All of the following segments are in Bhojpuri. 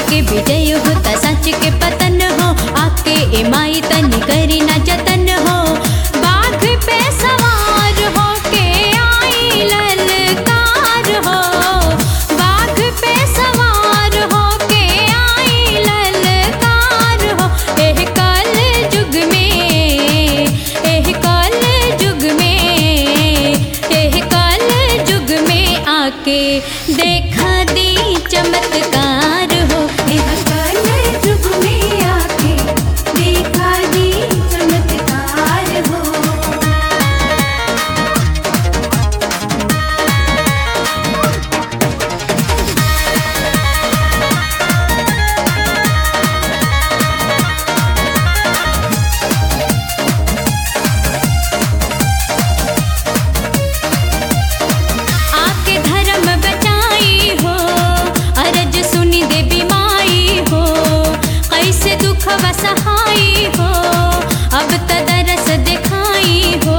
के विजय हो त सच के पतन हो आके ए माई तनी करी ना जतन हो बाघ पे सवार हो के आई ललकार हो बाघ पे सवार हो के आई ललकार हो एह कल जुग में एह कल जुग में एह कल जुग में आके देखा दी चमत्कार हो एह कल जुग में आके देखा दी चमत्कार हो आके धर्म बचाई हो अरज सुनी देवी माई हो कैसे दुख वसहाई हो अब त दरस दिखाई हो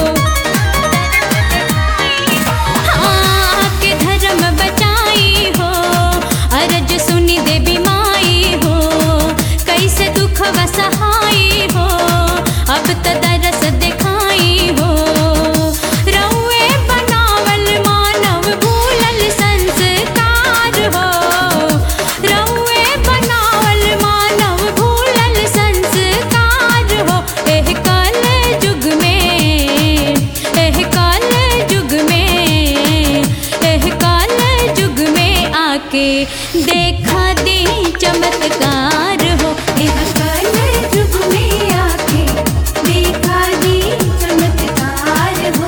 आके धर्म बचाई हो अरज सुनी देवी माई हो कैसे दुख वसहाई हो अब त दरस दिखाई हो रउए बनावल मानव भूलल संस्कार हो रउए बनावल मानव भूलल संस्कार हो एह कल जुग में एह कल जुग में एह कल जुग में आके देखा दी चमत्कार हो एह कल जुग में आके देखा दी चमत्कार हो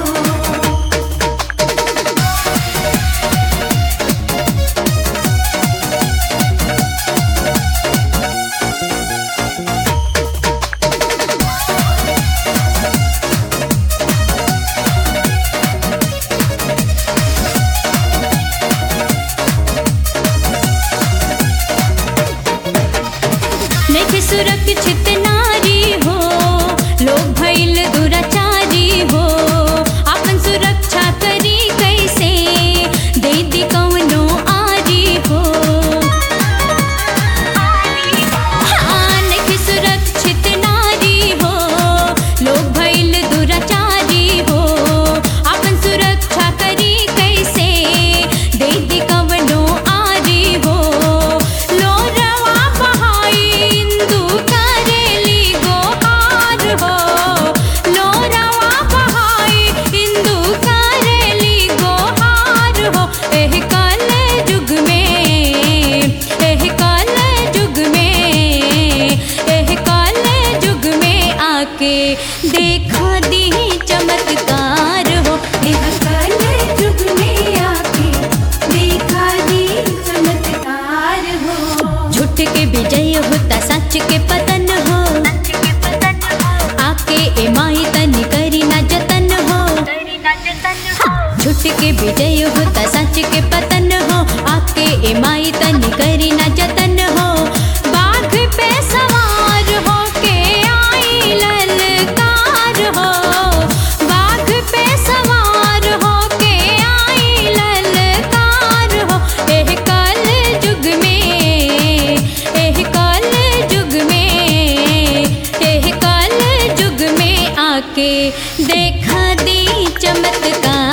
देख सुरक्षित नारी हो लोग भइल दुराचारी हो अपन सुरक्षा करी कैसे दे दी कौनो आरी हो हाँ, देख सुरक्षित नारी हो लोग भइल दुराचारी हो अपन सुरक्षा करी कैसे दे दी कवनो आरी हो लोरवा बहाई इंदु करेली गोहार हो लोरवा बहाई इंदु करेली गोहार हो एह कल जुग में एह कल जुग में एह कल जुग में आके देखा दी चमत्कार हो एह कल जुग में आके देखा दी चमत्कार हो झूठ के विजय होता सच के पतन हो आके ए माई तनी करी ना जतन हो झूठ के विजय होता सच के पतन हो आके ए माई तनी करी ना जतन हो बाघ पे सवार हो के आई ललकार हो बाघ पे सवार हो के आई ललकार हो एह कल जुग में एह कल जुग में एह कल जुग में आके देखा दी चमत्कार